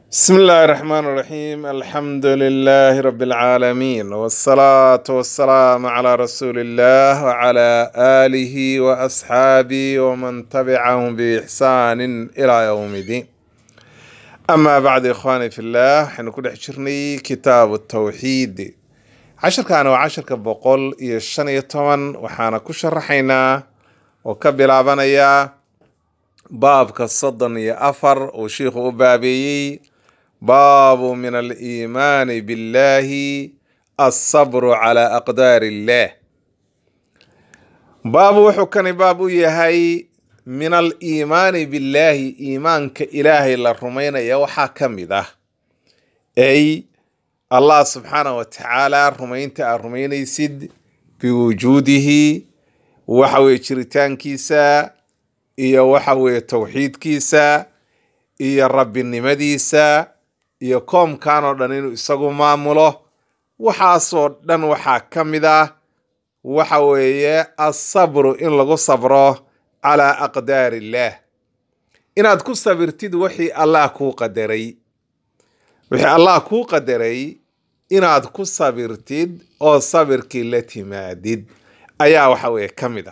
بسم الله الرحمن الرحيم الحمد لله رب العالمين والصلاة والسلام على رسول الله وعلى آله وأصحابه ومن تبعهم بإحسان إلى يوم الدين أما بعد إخواني في الله حين كل حشرني كتاب التوحيد عشر كان وعشر كبقول يشن يتمن وحانا كشرحينا وكبلا بنيا baabka soddon iyo afar uu shiikhu u baabeeyey baabu min aliimaani billahi alsabru calaa aqdaari illaah baabu wuxuu kani baab u yahay min aliimaani billaahi iimaanka ilaahay la rumaynaya waxaa ka mid ah ay allah subxaanah wa tacaala rumaynta aad rumaynaysid biwujuudihi waxa weye jiritaankiisa iyo waxa weeye towxiidkiisa iyo rabbinimadiisa iyo koomkan oo dhan inuu isagu maamulo waxaasoo dhan waxaa ka mid ah waxa weeye asabru in lagu sabro calaa aqdaari illaah inaad ku sabirtid wixii allah kuu qadaray wixii allah kuu qadaray inaad ku sabirtid oo sabirkii la timaadid ayaa waxa weeye ka mid ah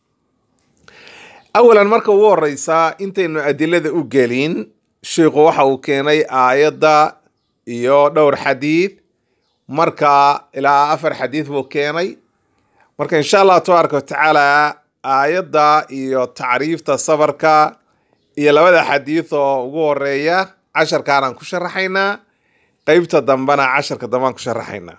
awalan marka ugu horeysaa intaynu adilada u gelin sheikhu waxa uu keenay aayadda iyo dhowr xadiid marka ilaa afar xadiid buu keenay marka insha allah tabaaraka watacaala aayadda iyo tacriifta sabarka iyo labada xadiid oo ugu horeeya casharkaanaan ku sharaxaynaa qeybta dambena casharka dambeaan ku sharaxaynaa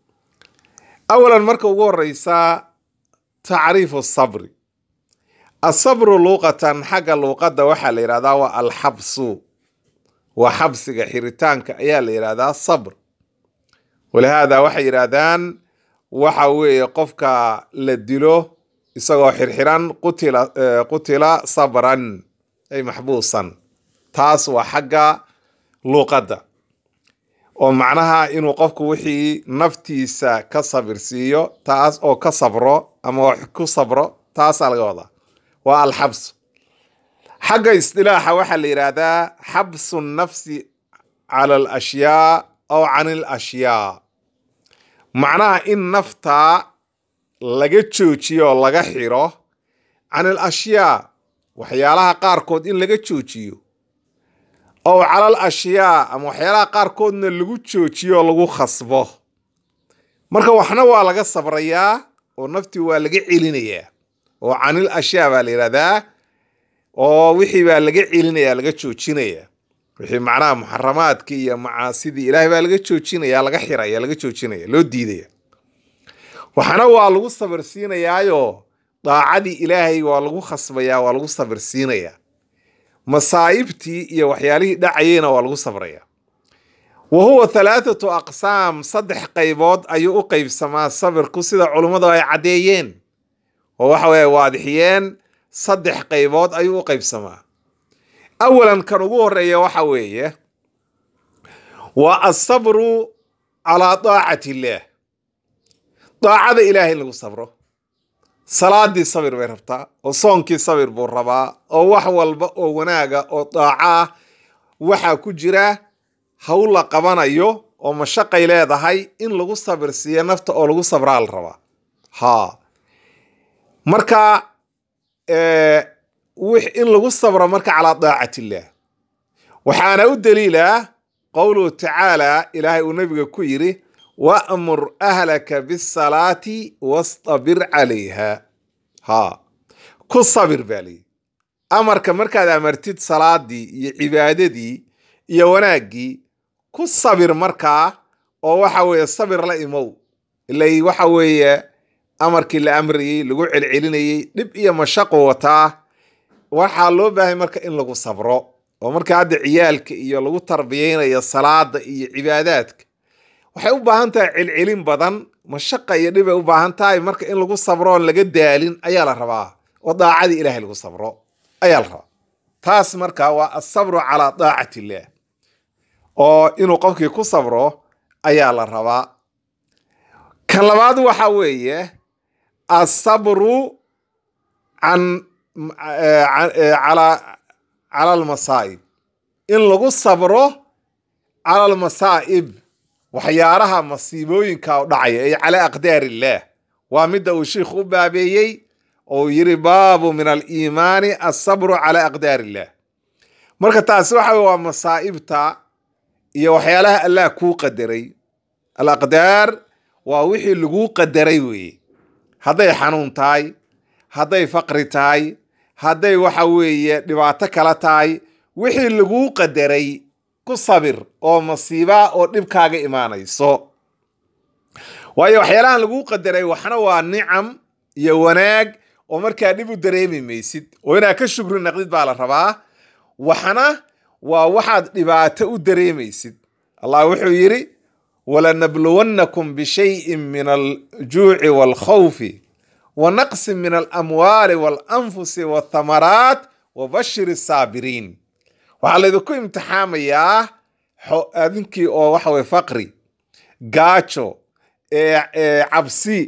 awalan marka ugu horeysaa tacriifu sabri asabru luuqatan xagga luuqadda waxaa la yidhahdaa waa alxabsu waa xabsiga xiritaanka ayaa la yidhahdaa sabr walihaada waxay yidhaahdaan waxa weeye qofka la dilo isagoo xirxiran qutila qutila sabran ay maxbuusan taas waa xagga luuqadda oo macnaha inuu qofku wixii naftiisa ka sabirsiiyo taas oo ka sabro ama wax ku sabro taasaa laga wadaa waa alxabsu xagga isdilaaxa waxaa la yidhaahdaa xabsu nafsi cala alashyaa aw can alashyaa macnaha in nafta laga joojiyo oo laga xiro can alashyaa waxyaalaha qaarkood in laga joojiyo ow cala al ashyaa ama waxyaalaha qaarkoodna lagu joojiyo oo lagu khasbo marka waxna waa laga sabrayaa oo naftii waa laga celinayaa oo canil ashyaa baa la yidhahdaa oo wixii baa laga celinaya laga joojinaya wixii macnaha muxaramaadkii iyo macaasidii ilaahay baa laga joojinaya laga xiraya laga joojinaya loo diidaya waxana waa lagu sabirsiinayaayo daacadii ilaahay waa lagu khasbayaa waa lagu sabirsiinayaa masaa'ibtii iyo waxyaalihii dhacayeyna waa lagu sabraya wa huwa halaathatu aqsaam saddex qaybood ayuu u qeybsamaa sabirku sida culummadu ay caddeeyeen oo waxa weeye waadixiyeen saddex qaybood ayuu u qaybsamaa awalan kan ugu horeeya waxa weeye waa asabru calaa daacati illaah daacada ilaahay in lagu sabro salaadii sabir bay rabtaa oo soonkii sabir buu rabaa oo wax walba oo wanaaga oo daaco ah waxaa ku jira hawl la qabanayo oo mashaqay leedahay in lagu sabir siiyo nafta oo lagu sabraa la rabaa ha marka in lagu sabro marka calaa daacati illaah waxaana u daliila qowluhu tacaala ilaahay uu nabiga ku yidhi wa'mur ahlaka bisalaati wastabir calayha ha ku sabir baa layidhi amarka markaad amartid salaadii iyo cibaadadii iyo wanaaggii ku sabir markaa oo waxa weeye sabir la imow ilay waxa weeye amarkii la amrayey lagu celcelinayey dhib iyo mashaqo wataa waxaa loo baahay marka in lagu sabro oo marka hadda ciyaalka iyo lagu tarbiyeynayo salaada iyo cibaadaadka waxay u baahan tahay celcelin badan mashaqa iyo dhibay u baahan tahay marka in lagu sabro oon laga daalin ayaa la rabaa oo daacadii ilaahay lagu sabro ayaa la rabaa taas marka waa asabru calaa daacati illaah oo inuu qofkii ku sabro ayaa la rabaa kan labaad waxa weeye asabru can calaa cala almasaa'ib in lagu sabro cala almasaa'ib waxyaalaha masiibooyinka u dhacaya ay calaa aqdaar illaah waa midda uu sheikhu u baabeeyey oo uu yiri baabu min aliimaani asabru calaa aqdaar illaah marka taasi waxa weye waa masaa'ibta iyo waxyaalaha allah kuu qadaray alaqdaar waa wixii laguu qadaray weeye hadday xanuun tahay hadday faqri tahay hadday waxa weeye dhibaato kala tahay wixii laguu qadaray ku sabir oo masiiba oo dhibkaaga imaanayso waayo waxyaalahan laguu qadaray waxna waa nicam iyo wanaag oo markaa dhib u dareemi maysid oo inaad ka shukri naqdid baa la rabaa waxna waa waxaad dhibaato u dareemaysid allah wuxuu yidhi walanabluwannakum bishayin min aljuuci waalkhawfi wa naqsin min alamwaali waalanfusi waathamaraat wa bashir asaabiriin waxaa laydinku imtixaamayaa adinkii oo waxa weye faqri gaajo cabsi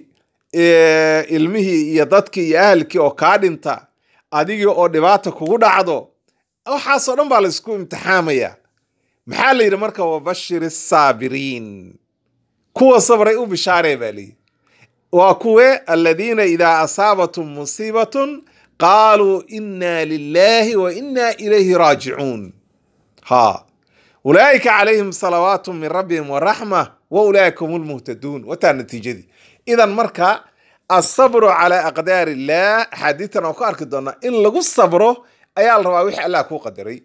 ilmihii iyo dadkii iyo ahalkii oo kaa dhinta adigii oo dhibaata kugu dhacdo waxaasoo dhan baa laysku imtixaamaya maxaa la yidhi marka wabashir asaabiriin kuwa sabray u bishaaree baa layidhi waa kuwe aladiina idaa asaabatum musiibatun qaaluu inna lilahi wa inna ilayhi raajicuun ha ulaa'ika calayhim salawaatu min rabbihim waraxma wa ulaa'ika hum lmuhtaduun wataa natiijadii idan marka asabru calaa aqdaar illaah axaadiitan oo ku arki doonaa in lagu sabro ayaa la rabaa wixii allah kuu qadaray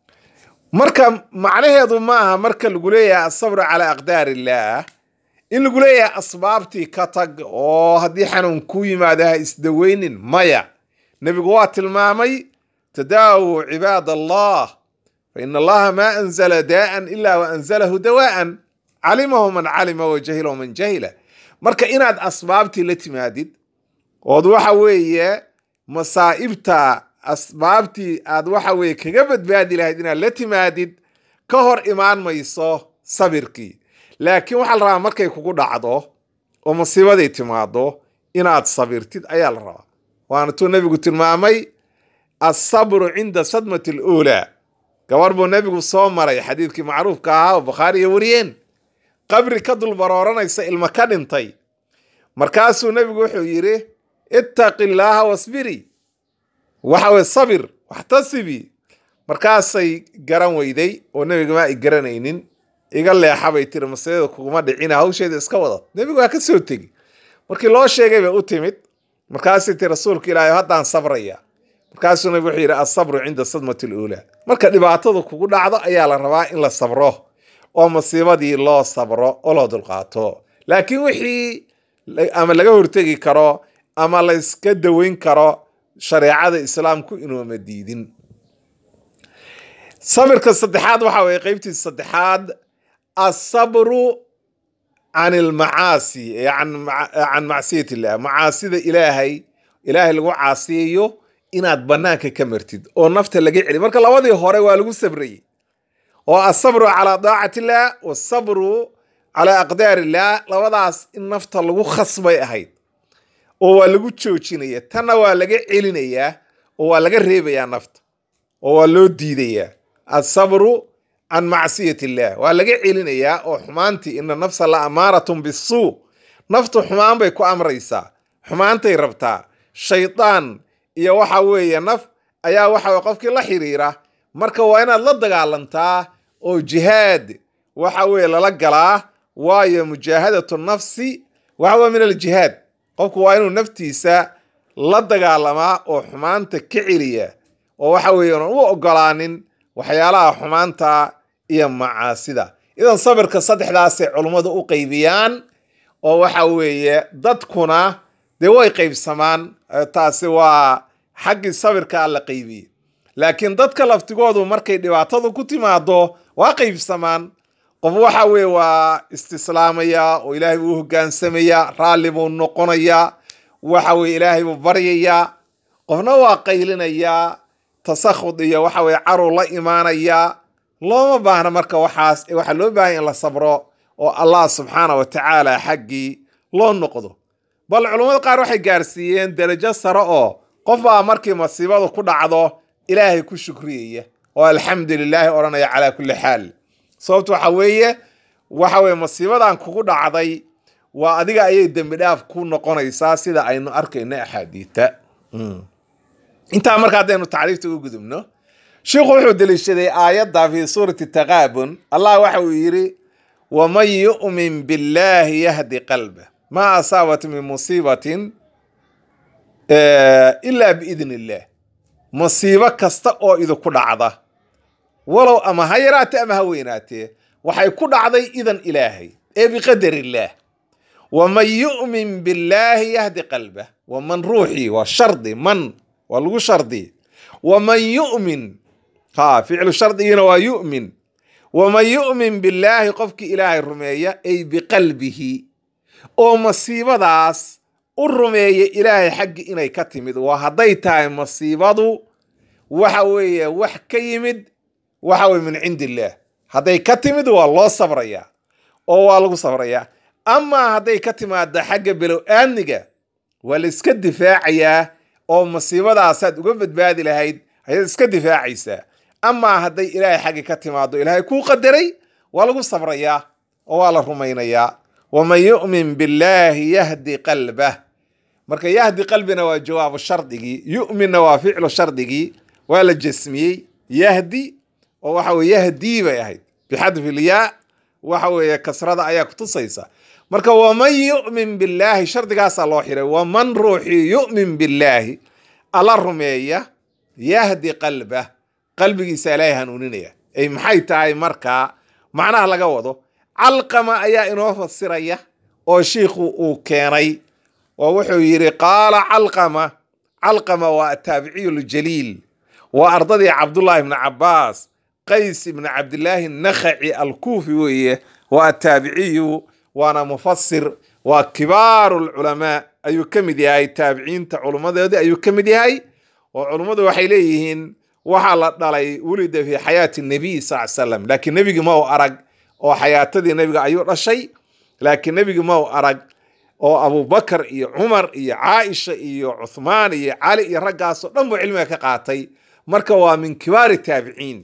marka macnaheedu ma aha marka lagu leeyahay asabru calaa aqdaar illaah in lagu leeyahay asbaabtii ka tag oo haddii xanuun kuu yimaado ha isdaweynin maya nebigu waa tilmaamay tadaawu cibaad allah fa ina allaha maa anzala daa'an ilaa wa anzalahu dawaa'an calimahu man calima wa jahilahu man jahila marka inaad asbaabtii la timaadid ood waxa weeye masaa'ibta asbaabtii aad waxa weeye kaga badbaadi lahayd inaad la timaadid ka hor imaan mayso sabirkii laakiin waxaa la rabaa markay kugu dhacdo oo masiibaday timaado inaad sabirtid ayaa la rabaa waana tuu nebigu tilmaamay asabru cinda sadmati aluulaa gabar buu nebigu soo maray xadiidkii macruufka ahaa oo bukhaariya wariyeen qabri ka dul barooranaysa ilmo ka dhintay markaasuu nebigu wuxuu yidhi ittaqi illaaha wasbiri waxa weye sabir waxtasibi markaasay garan weyday oo nebiga ma ay garanaynin iga leexa bay tiri masalada kuguma dhicina hawsheeda iska wadad nebigu waa ka soo tegi markii loo sheegay bay u timid markaasay tii rasuulka ilaahay haddaan sabraya markaasuu nebigu wuxuu yidhi asabru cinda sadmati aluulaa marka dhibaatada kugu dhacdo ayaa la rabaa in la sabro oo masiibadii loo sabro oo loo dulqaato laakiin wixii ama laga hortegi karo ama la iska daweyn karo shareecada islaamku inuuma diidin sabirka saddexaad waxa weye qeybtiisa saddexaad asabru can ilmacaasi can macsiyat illah macaasida ilaahay ilaahay lagu caasiyayo inaad banaanka ka martid oo nafta laga celi marka labadii hore waa lagu sabrayey oo asabru calaa daacati illah wasabru calaa aqdaar illah labadaas in nafta lagu khasbay ahayd oo waa lagu joojinaya tanna waa laga celinayaa oo waa laga reebayaa nafta oo waa loo diidayaa asabru can macsiyat illah waa laga celinayaa oo xumaantii ina nafsa la amaaratun bisuu naftu xumaan bay ku amraysaa xumaantay rabtaa shaydaan iyo waxa weeye naf ayaa waxa weye qofkii la xiriira marka waa inaad la dagaalantaa oo jihaad waxa weeye lala galaa waayo mujaahadatu nafsi waxa weye min aljihaad qofku waa inuu naftiisa la dagaalamaa oo xumaanta ka celiya oo waxa weeye unan u ogolaanin waxyaalaha xumaanta iyo macaasida idan sabirka saddexdaasay culummadu u qaybiyaan oo waxa weeye dadkuna dee way qaybsamaan taasi waa xaggii sabirka la qaybiyey laakiin dadka laftigoodu markay dhibaatadu ku timaado waa qaybsamaan qof waxa weeye waa istislaamaya oo ilaahay buu u hogaansamaya raalli buu noqonayaa waxa weye ilaahay buu baryayaa qofna waa qaylinayaa tasakhud iyo waxa weye caruu la imaanayaa looma baahna marka waxaas waxaa loo baahanya in la sabro oo allah subxaana wa tacaala xaggii loo noqdo bal culummada qaar waxay gaarsiiyeen derajo sare oo qof baa markii masiibadu ku dhacdo ilaahay ku shukriyaya oo alxamdu lilaahi odhanaya calaa kulli xaal sababto waxa weeye waxa weye masiibadan kugu dhacday waa adiga ayay dembi dhaaf ku noqonaysaa sida aynu arkayno axaadiita intaa marka haddaynu tacriifta u gudubno sheikhu wuxuu deliishaday aayadda fi suurati taqaabun allah waxa uu yidhi waman yu'min billahi yahdi qalba ma asaabat min musiibatin ilaa biidn illah masiibo kasta oo idinku dhacda walow ama ha yaraatee ama ha weynaatee waxay ku dhacday idan ilaahay ee biqadar illaah waman yu'min billaahi yahdi qalbah waman ruuxii waa shardi man waa lagu shardi waman yu'min ha ficlu shardigiina waa yu'min waman yu'min billaahi qofkii ilaahay rumeeya ay biqalbihi oo masiibadaas u rumeeya ilaahay xaggi inay ka timid waa hadday tahay masiibadu waxa weeye wax ka yimid waxa weye min cindi illaah hadday ka timid waa loo sabrayaa oo waa lagu sabrayaa amaa hadday ka timaada xagga below aadniga waa la iska difaacayaa oo masiibadaasaad uga badbaadi lahayd ayaad iska difaacaysaa amaa hadday ilaahay xaggi ka timaado ilaahay kuu qadaray waa lagu sabrayaa oo waa la rumaynayaa waman yu'min billaahi yahdi qalbah marka yahdi qalbina waa jawaabu shardigii yu'minna waa ficlu shardigii waa la jasmiyey yahdi oo waxa weye yahdii bay ahayd bixadfi ilyaa waxa weeye kasrada ayaa kutusaysa marka waman yu'min billaahi shardigaasaa loo xiray waman ruuxii yu'min billaahi alla rumeeya yahdi qalbah qalbigiisa ilaahay hanuuninaya ay maxay tahay markaa macnaha laga wado calqama ayaa inoo fasiraya oo shiikhu uu keenay oo wuxuu yidhi qaala calqama calqama waa ataabiciyu ljaliil waa ardadii cabdullaahi ibni cabaas qays ibni cabdillaahi nakhaci alkuufi weeye waa ataabiciyu waana mufasir waa kibaaru lculamaa ayuu ka mid yahay taabiciinta culummadoodii ayuu ka mid yahay oo culummadu waxay leeyihiin waxaa la dhalay wulida fi xayaati nabiy sal salam laakiin nebigi ma u arag oo xayaatadii nebiga ayuu dhashay laakiin nebigi ma u arag oo abubakar iyo cumar iyo caaisha iyo cuthmaan iyo cali iyo raggaasoo dhan buu cilmiga ka qaatay marka waa min kibaari taabiciin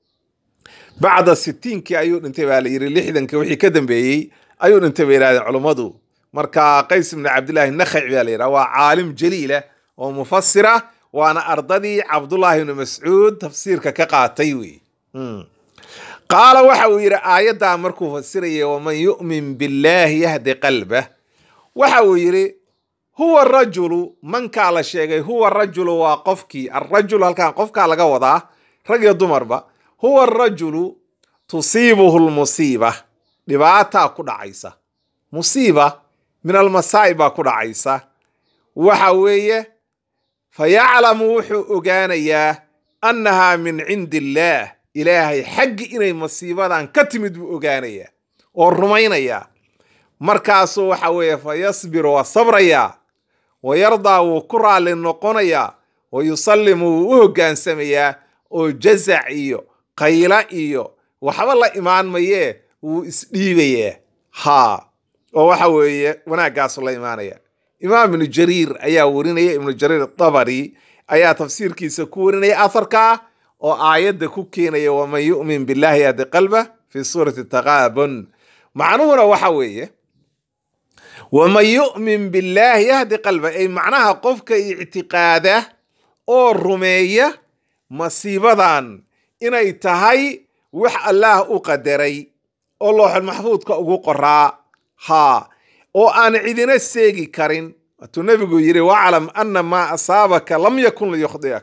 bacda sitiinkii ayuu dhintay baa la yidhi lixdanka wixii ka dambeeyey ayuu dhintay bay yidhahdeen culummadu marka qays ibni cabdillaahi nakhaci baa la yidhaha waa caalim jaliila oo mufasira waana ardadii cabdullaahi ibni mascuud tafsiirka ka qaatay wey qaala waxa uu yidhi aayaddaa markuu fasiraya waman yu'min billaahi yahdi qalbah waxa uu yidhi huwa rajulu mankaa la sheegay huwa rajulu waa qofkii arajul halkan qofkaa laga wadaa rag iyo dumarba huwa arajulu tusiibuhu lmusiiba dhibaataa ku dhacaysa musiiba min almasaa'ib baa ku dhacaysa waxa weeye fayaclamu wuxuu ogaanayaa annahaa min cindi illaah ilaahay xaggi inay masiibadan ka timid buu ogaanayaa oo rumaynayaa markaasuu waxa weeye fa yasbiru waa sabrayaa wa yardaa wuu ku raalli noqonayaa wa yusallimu wuu u hoggaansamayaa oo jazac iyo qayla iyo waxba la imaan mayee wuu isdhiibayaa haa oo waxa weeye wanaaggaasu la imaanaya imaam ibnu jariir ayaa warinaya ibnu jariir dabari ayaa tafsiirkiisa ku warinaya atharkaa oo aayadda ku keenaya waman yu'min billahi yahdi qalba fi suurati taqaabun macnuhuna waxa weeye waman yu'min billaahi yahdi qalba ay macnaha qofka ictiqaada oo rumeeya masiibadan inay tahay wax allaah u qadaray oo looxul maxfuudka ugu qoraa haa oo aan cidina seegi karin waatuu nebigu yidhi waclam ana maa asaabaka lam yakun liyukhdiak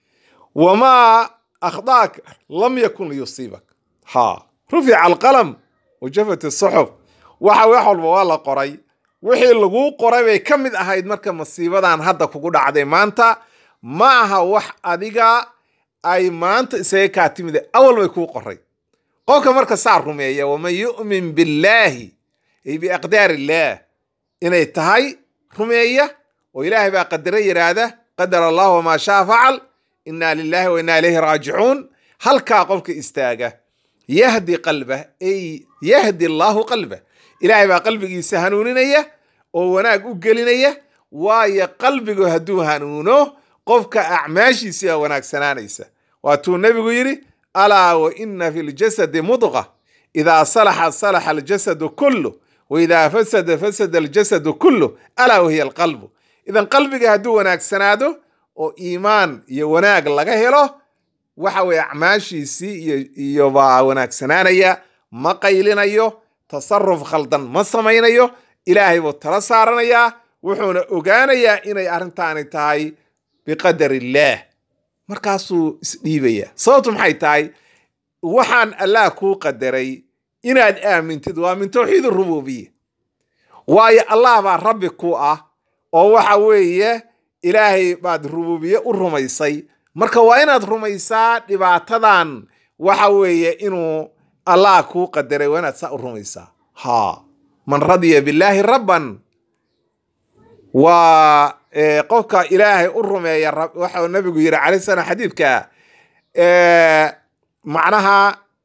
wamaa akhdaaka lam yakun liyusiibak haa rufica alqalam wajafat asuxuf waxa wax walba waa la qoray wixii laguu qoray bay ka mid ahayd marka masiibadan hadda kugu dhacday maanta ma aha wax adiga ay maanta isaga kaa timid awal bay kuu qoray qofka marka saa rumeeya waman yu'min billaahi ay biaqdaar illaah inay tahay rumeeya oo ilaahay baa qadara yidhaahda qadar allah wamaa shaa facal inaa lilahi wa inaa ilayhi raajicuun halkaa qofka istaaga yahdi qalbah ay yahdi allaahu qalbah ilaahay baa qalbigiisa hanuuninaya oo wanaag u gelinaya waayo qalbigu hadduu hanuuno qofka acmaashiisi baa wanaagsanaanaysa waatuu nebigu yidhi alaa wa ina fi ljasadi mudqa idaa salaxa salaxa aljasadu kullu wa idaa fasada fasada aljasadu kullu alaa wahiya alqalbu idan qalbiga hadduu wanaagsanaado oo iimaan iyo wanaag laga helo waxa weeye acmaashiisii iyo iyo baa wanaagsanaanaya ma qaylinayo tasaruf khaldan ma samaynayo ilaahay buu tala saaranayaa wuxuuna ogaanayaa inay arrintaani tahay biqadar illaah markaasuu isdhiibaya sababtu maxay tahay waxaan allah kuu qadaray inaad aamintid waa min tawxiid rububiya waayo allah baa rabbi ku ah oo waxa weeye ilaahay baad rububiye u rumaysay marka waa inaad rumaysaa dhibaatadan waxa weeye inuu allah kuu qadaray waa inaad saa u rumaysaa ha man radiya billaahi rabban waa qofka ilaahay u rumeeya waxa nabigu yidhi calay salam xadiidka macnaha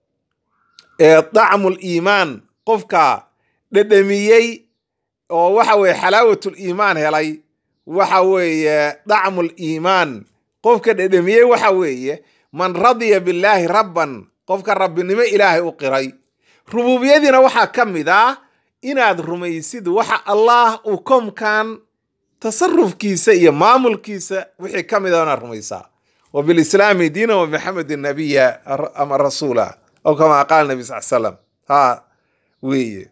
dacmu liimaan qofka dhedhamiyey oo waxa weeye xalaawatul iimaan helay waxa weeye dacmu liimaan qofka dhedhamiyey waxa weeye man radiya billaahi rabban qofka rabbinimo ilaahay u qiray rububiyadiina waxaa ka mid ah inaad rumaysid waxa allah uu komkan tasarufkiisa iyo maamulkiisa wixii ka mid a inaad rumaysaa wa bilislaami diina wa maxamedin nabiya ama rasuula aw kama qaala nabi sal slam ha weye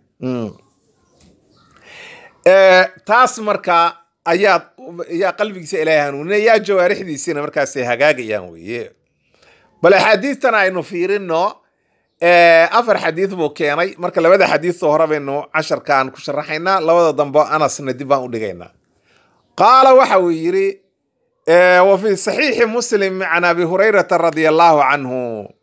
taas marka ayaad ayaa qalbigiisa ilaahay hanuuninaya jawaarixdiisina markaasay hagaagayaan weye bal axaadiistan aynu fiirino afar xadiis buu keenay marka labada xadiistoo hore baynu casharkaan ku sharaxaynaa labada dambe anasna dib baan u dhigaynaa qaala waxa uu yidhi wa fi saxiixi muslim can abi hurayrata radia allahu canhu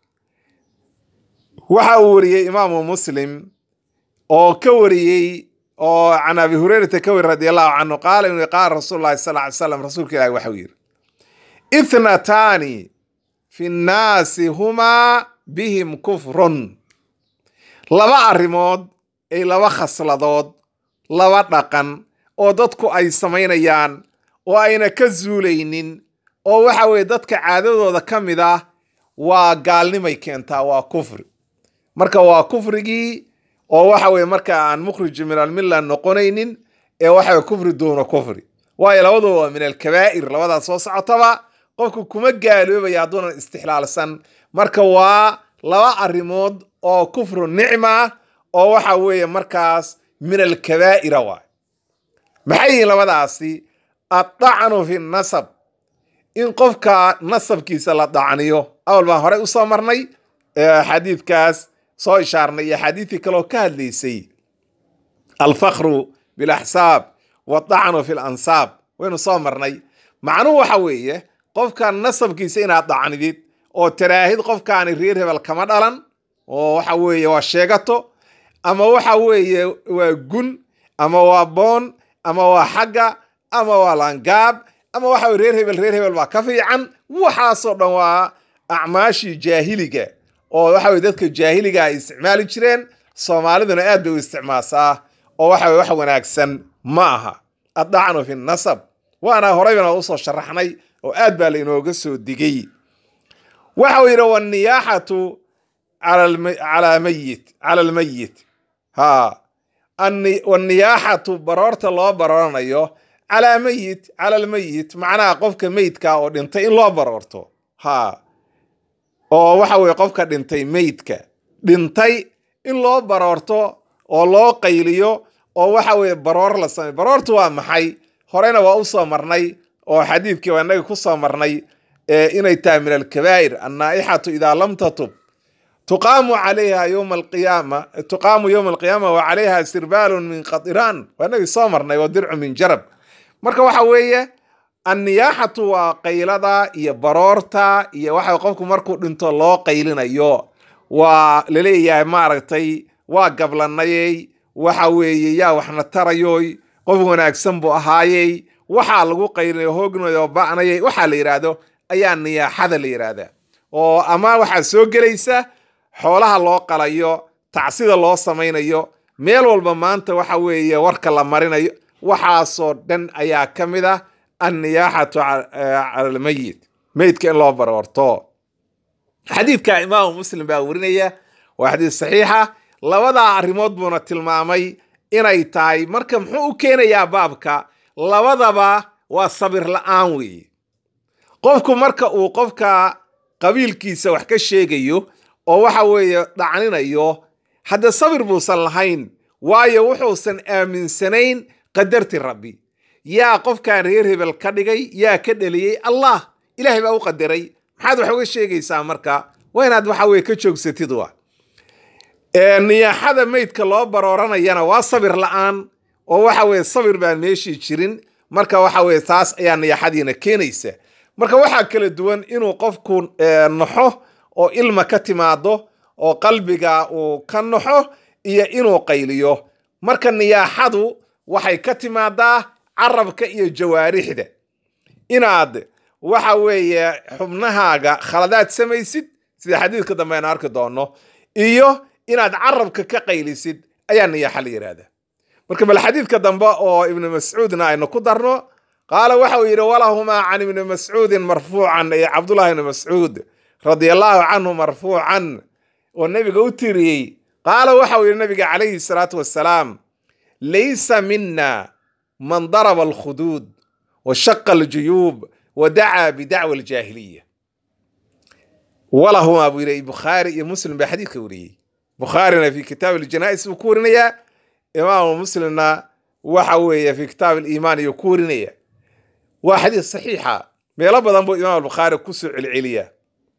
waxa uu wariyey imaamu muslim oo ka wariyey oo can abi hurayrata ka wari radi allahu canhu qaala inuu qaala rasuul llahi sal ly slam rasuulka ilahi waxa uu yidhi ithnataani fi nnaasi humaa bihim kufrun laba arrimood ay laba khasladood laba dhaqan oo dadku ay samaynayaan oo ayna ka zuulaynin oo waxa weeye dadka caadadooda ka mid ah waa gaalnimay keentaa waa kufri marka waa kufrigii oo waxa weye marka aan mukhrij min almilla noqonaynin ee waxa weye kufri duuna kufri waayo labaduba waa min alkabaa'ir labadaas soo socotaba qofku kuma gaaloobaya hadduunan istixlaalsan marka waa laba arrimood oo kufru nicma oo waxa weeye markaas min alkabaa'ira waay maxay yihiin labadaasi addacnu fi nasab in qofka nasabkiisa la dacniyo awal baan horey usoo marnay xadiidkaas soo ishaarnay iyo xadiidkii kaleoo ka hadlaysay alfakru bilaxsaab waddacnu fi lansaab waynu soo marnay macnuhu waxa weeye qofka nasabkiisa inaad dacnidid oo taraahid qofkaani reer hebel kama dhalan oo waxa weeye waa sheegato ama waxa weeye waa gun ama waa boon ama waa xagga ama waa langaab ama waxa weye reer hebel reer hebel baa ka fiican waxaasoo dhan waa acmaashii jaahiliga oo waxa weye dadka jaahiliga ay isticmaali jireen soomaaliduna aad bay u isticmaasaa oo waxa weye wax wanaagsan ma aha addacnu fi nasab waana horeybana usoo sharaxnay oo aad baa lainooga soo digay waxa uu yidhi wanniyaaxatu cala mayit cala almayit ha wanniyaaxatu baroorta loo barooranayo calaa mayit cala almayit macnaha qofka meydka oo dhintay in loo baroorto ha oo waxa weye qofka dhintay meydka dhintay in loo baroorto oo loo qayliyo oo waxa weye baroor la samey baroortu waa maxay horeyna waa usoo marnay oo xadiidkii waa inaga ku soo marnay inay tahay min alkabaa'ir annaaixatu idaa lam tatub tuqaamu calayha yowma alqiyaama tuqaamu yowma alqiyaama wa calayha sirbaalun min qadiraan waa inagii soo marnay waa dircu min jarab marka waxa weeye anniyaaxatu waa qaylada iyo baroorta iyo waxa qofku markuu dhinto loo qaylinayo waa laleeyahay maaragtay waa gablanayey waxa weeye yaa waxna tarayoy qof wanaagsan buu ahaayey waxaa lagu qaylinayo hoognayo ba'nayay waxaa la yidhaahdo ayaa niyaaxada la yidhaahdaa oo ama waxaa soo gelaysa xoolaha loo qalayo tacsida loo samaynayo meel walba maanta waxa weeye warka la marinayo waxaasoo dhan ayaa ka mid ah anniyaaxatu cala almayit meydka in loo baroorto xadiidka imaamu muslim baa warinaya waa xadiis saxiixa labadaa arrimood buuna tilmaamay inay tahay marka muxuu u keenayaa baabka labadaba waa sabir la'aan weeye qofku marka uu qofka qabiilkiisa wax ka sheegayo oo waxa weeye dhacninayo hadda sabir buusan lahayn waayo wuxuusan aaminsanayn qadarti rabbi yaa qofkan reer hebel ka dhigay yaa ka dheliyey allah ilaahay baa u qadaray maxaad wax uga sheegaysaa marka waa inaad waxa weye ka joogsatid wa niyaaxada meydka loo barooranayana waa sabir la'aan oo waxa weye sabir baan meeshii jirin marka waxa weye taas ayaa niyaaxadiina keenaysa marka waxaa kala duwan inuu qofku naxo oo ilma ka timaado oo qalbiga uu ka naxo iyo inuu qayliyo marka niyaaxadu waxay ka timaadaa carabka iyo jawaarixda inaad waxa weeye xubnahaaga khaladaad samaysid sida xadiidka dambe aynu arki doono iyo inaad carabka ka qaylisid ayaa niyaaxa la yidhaahdaa marka bal xadiidka dambe oo ibnu mascuudna aynu ku darno qaala waxa uu yidhi walahumaa can ibni mascuudin marfuucan iyo cabdullahi ibni mascuud radia allahu canhu marfuucan oo nebiga u tiriyey qaala waxa uu yidhi nabiga calayhi salaatu wassalaam laysa mina man daraba alkhuduud wa shaqa aljuyuub wa dacaa bidacwa aljaahiliya walahumaa buu yidhi bukhaari iyo muslim baa xadiidka wariyey bukhaarina fi kitaab aljanais buu ku warinayaa imaamu muslimna waxa weeye fi kitaab aliimaan iyuu ku warinaya waa xadiis saxiixa meelo badan buu imaam albukhaari kusoo celceliyaa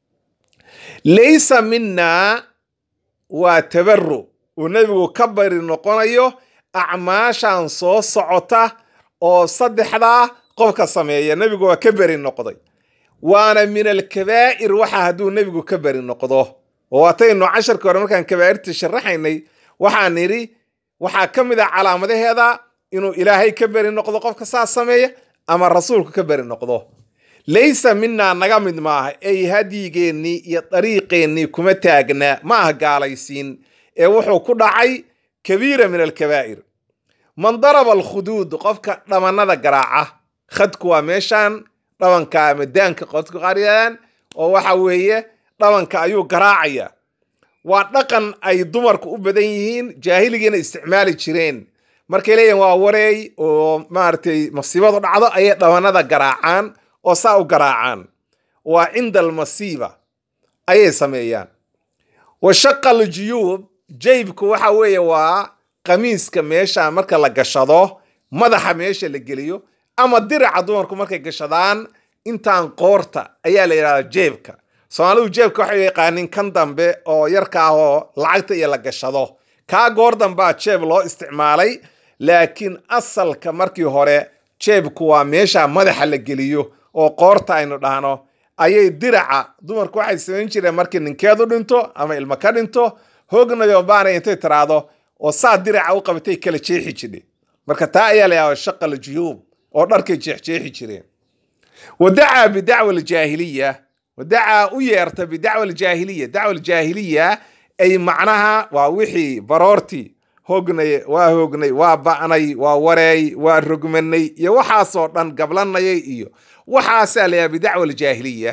laysa mina waa tabaru uu nebigu ka bari noqonayo acmaashan soo socota oo saddexdaa qofka sameeya nebigu waa ka beri noqday waana min alkabaa'ir waxa hadduu nebigu ka beri noqdo oo waataynu casharka hore markaan kabaa'irta sharaxaynay waxaan nidhi waxaa ka mid ah calaamadaheeda inuu ilaahay ka beri noqdo qofka saas sameeya ama rasuulku ka beri noqdo laysa minaa naga mid maaha ey hadyigeennii iyo dariiqeennii kuma taagnaa ma aha gaalaysiin ee wuxuu ku dhacay kabiira min alkabaa'ir man daraba alkhuduud qofka dhamannada garaaca khadku waa meeshaan dhabanka ama daanka qodka qaryaan oo waxa weeye dhabanka ayuu garaacaya waa dhaqan ay dumarku u badan yihiin jaahiligiina isticmaali jireen markay leeyihin waa wareey oo maaragtay masiibadu dhacdo ayay dhabannada garaacaan oo saa u garaacaan waa cinda almasiiba ayay sameeyaan wa shaqa aljuyuub jaybku waxa weeye waa qamiiska meesha marka la gashado madaxa meesha la geliyo ama diraca dumarku markay gashadaan intaan qoorta ayaa la yidhahdaa jeebka soomaalidu jeebka waxay yaqaanin kan dambe oo yarka ah oo lacagta iyo la gashado kaa goor dambaa jeeb loo isticmaalay laakiin asalka markii hore jeebku waa meesha madaxa la geliyo oo qoorta aynu dhahno ayay diraca dumarku waxay samayn jireen markii ninkeedu dhinto ama ilmo ka dhinto hoognayo baanay intay tiraahdo oo saa diraca u qabatay kala jeexi jidhe marka taa ayaa la yahdaa shaqal juyuub oo dharkay jeexjeexi jireen wadacaa bidacwa aljaahiliya wadacaa u yeerta bidacwa aljaahiliya dacwa aljaahiliya ay macnaha waa wixii baroortii hoognay waa hoognay waa ba'nay waa wareey waa rogmanay iyo waxaasoo dhan gablanayay iyo waxaasaa layaha bidacwa aljaahiliya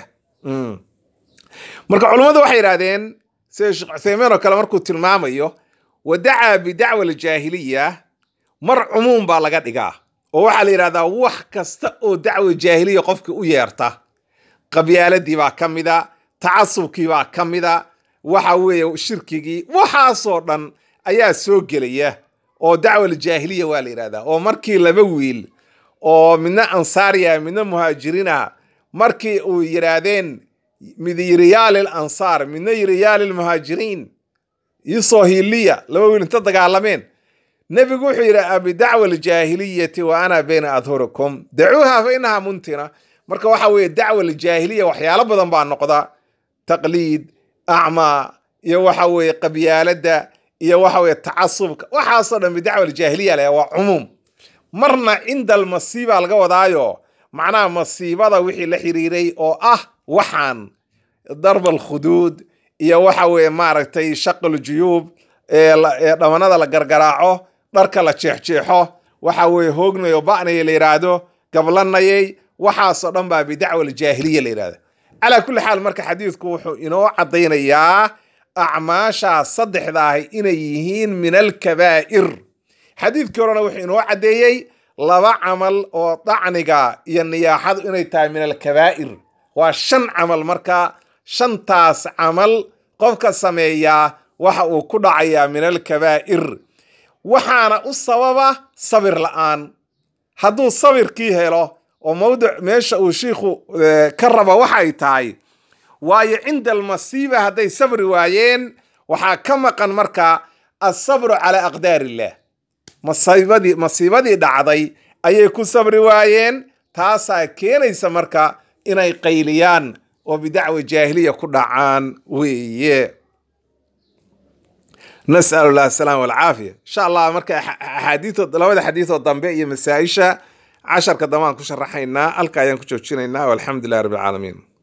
marka culummadu waxay yidhahdeen sida sheekh cuthaymiin oo kale markuu tilmaamayo wadacaa bidacwa aljaahiliya mar cumuum baa laga dhigaa oo waxaa la yidhahdaa wax kasta oo dacwa jaahiliya qofka u yeerta qabyaaladii baa ka mida tacasubkii baa ka mida waxa weeye shirkigii waxaasoo dhan ayaa soo gelaya oo dacwa aljaahiliya waa la yidhahdaa oo markii laba wiil oo midna ansaariya midna muhaajiriina markii uu yidhaahdeen mid yiri yaalil ansaar midna yiri yaalil muhaajiriin isoo hiliya laba wiil inta dagaalameen nebigu wuxuu yidhi abidacwa aljaahiliyati wa ana bayna adhurikum dacuuha fa inaha muntina marka waxa weeye dacwa aljaahiliya waxyaalo badan baa noqda taqliid acmaa iyo waxa weeye qabyaaladda iyo waxa weeye tacasubka waxaasoo dhan bidacwa aljaahiliya leh waa cumuum marna cinda almasiiba laga wadaayo macnaha masiibada wixii la xiriiray oo ah waxaan darb alkhuduud iyo waxa weeye maaragtay shaqal juyuub ee dhamanada la gargaraaco dharka la jeexjeexo waxa weeye hoognayo ba'naya la yidhaahdo gablanayay waxaasoo dhan baa bidacwa aljaahiliya la yidhahda calaa kulli xaal marka xadiidku wuxuu inoo caddaynayaa acmaashaas saddexda ahi inay yihiin min alkabaa'ir xadiidkii horena wuxuu inoo caddeeyey laba camal oo dacniga iyo niyaaxadu inay tahay min alkabaa'ir waa shan camal marka shantaas camal qofka sameeyaa waxa uu ku dhacayaa min alkabaa'ir waxaana u sababa sabir la'aan hadduu sabirkii helo oo mawdic meesha uu shiikhu ka raba waxay tahay waayo cinda almasiiba hadday sabri waayeen waxaa ka maqan marka asabru calaa aqdaar illah masiibadii masiibadii dhacday ayay ku sabri waayeen taasaa keenaysa marka inay qayliyaan oo bidacwa jaahiliya ku dhacaan weeye nas'al llah asalaam walcaafiya insha allah marka axaadiioo labada xadiidoo dambe iyo masaa-isha casharka dambe aan ku sharaxaynaa halka ayaan ku joojinaynaa walxamdu lilah rabbi alcaalamiin